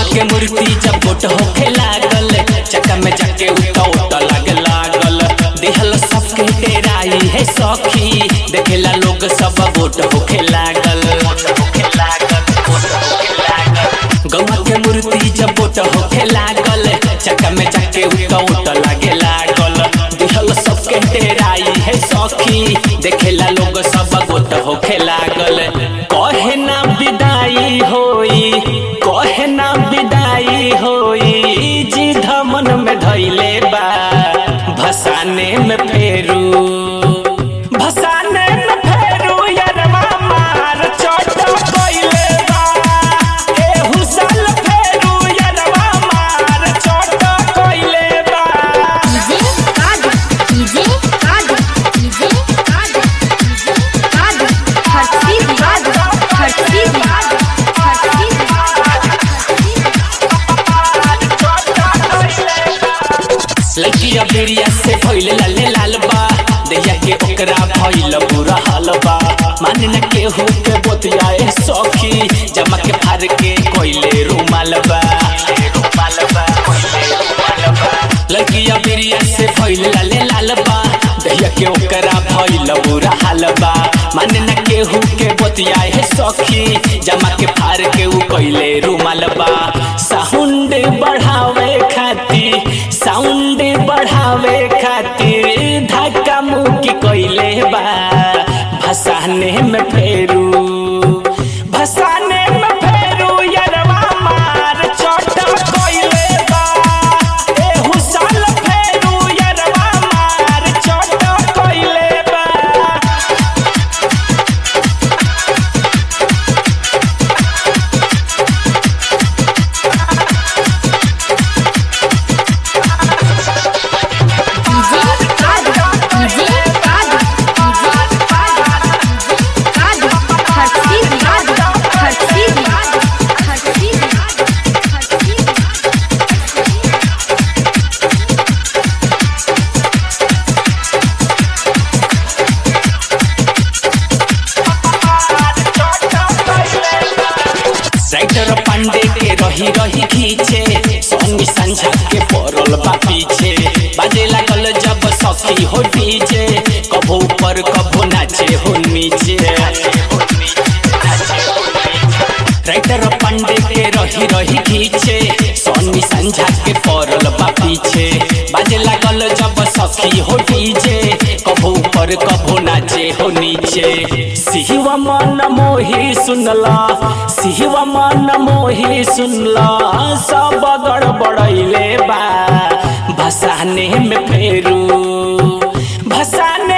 के मूर्ति जब गोट होखे लागल चक्का में जाके उठा उठा लागे लागल देहल सबके डेराई है सखी देखेला लोग सब गोट होखे लागल गौवा के मूर्ति जब गोट होखे लागल चक्का में जाके उठा उठा लागे लागल देहल सबके डेराई है सखी देखेला लोग सब गोट होखे लागल कहे ना विदाई होई कहे ना विदाई होई जी धमन में धैले बा भसाने में फेरू भसाने में फेरू यरवा मार चोट कइले बा एहू साल फेरू यरवा मार चोट कइले बा डीजे काद डीजे काद डीजे काद डीजे काद हर्षी काद हर्षी काद हर्षी लड़किया बेरिया से भइल लाले लाल बा दैया के ओकरा भइल बुरा हाल बा मान न केहू के बोतियाए सखी जमा के फार के कोइले रुमाल बा लड़किया बेरिया से भइल लाले लाल बा दैया के ओकरा भइल बुरा हाल बा मान न केहू के बोतियाए सखी जमा के फार के उ कोइले रुमाल बा साउंड बढ़ावे खातिर साउंड बढ़ावे खातिर धक्का मुक्की कइले बा भसाने में फेरू भसाने में फेरू यरवा मार चोट कइले बा एहू साल फेरू यरवा मार चोट कइले बा डीजे काद डीजे काद डीजे काद काद हर्षी काद हर्षी काद हर्षी काद हर्षी राइटर पांडे के रही रही खींचे सोनी संझा के पड़ल बा पीछे बाजे लागल जब सखी हो डीजे कभो ऊपर कभो नाचे हो नीचे राइटर पांडे के रही रही खींचे सोनी संझा के पड़ल बा पीछे बाजे लागल जब सखी हो डीजे कभो ऊपर कभो नाचे हो नीचे सिहवा मन मोही सुनला सिहवा मन मोही सुनला सब गड़बड़ैले बा भसाने में फेरू भसाने